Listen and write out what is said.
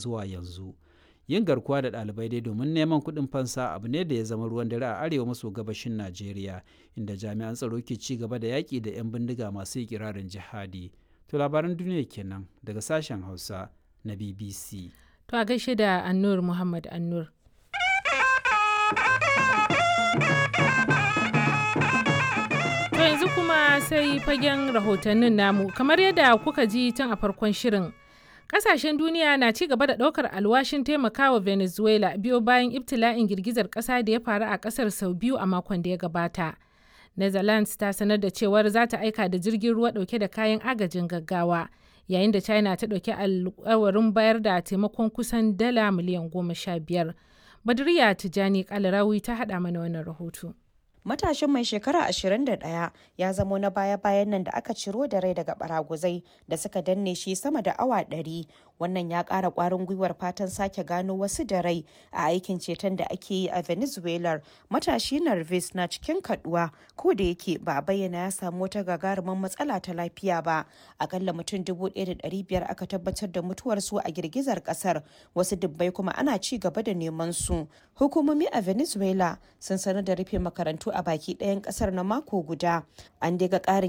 zuwa yanzu yin garkuwa da ɗalibai dai domin neman kuɗin fansa abu ne da ya zama ruwan dare a arewa maso gabashin najeriya inda jami'an tsaro ke ci gaba da yaƙi da 'yan bindiga masu ikirarin jihadi to labaran duniya kenan daga sashen hausa na bbc To a gaishe da Annur Muhammad Annur. To yanzu kuma sai fagen rahotannin namu kamar yadda kuka ji tun a farkon shirin. Kasashen duniya na ci gaba da ɗaukar alwashin taimakawa Venezuela biyo bayan ibtila'in girgizar ƙasa da ya faru a ƙasar sau biyu a makon da ya gabata. Netherlands ta sanar da cewar za ta aika da jirgin ruwa ɗauke da kayan agajin gaggawa. yayin da china ta ɗauki alkawarin bayar da taimakon kusan dala miliyan goma sha biyar badriya tijani kalarawi ta haɗa mana wannan rahoto matashin mai shekara 21 ya zamo na baya-bayan nan da aka ciro da rai daga baraguzai da suka danne shi sama da awa 100 wannan ya ƙara ƙwarin gwiwar fatan sake gano wasu da rai a aikin ceton da ake yi a venezuela matashi narvis na cikin kaduwa ko da yake ba a bayyana ya samu wata gagarumin matsala ta lafiya ba akalla mutum 1,500 aka tabbatar da mutuwarsu a girgizar kasar wasu dubbai kuma ana ci gaba da neman su hukumomi a venezuela sun sanar da rufe makarantu a baki ɗayan ƙasar na mako guda an daga ƙarin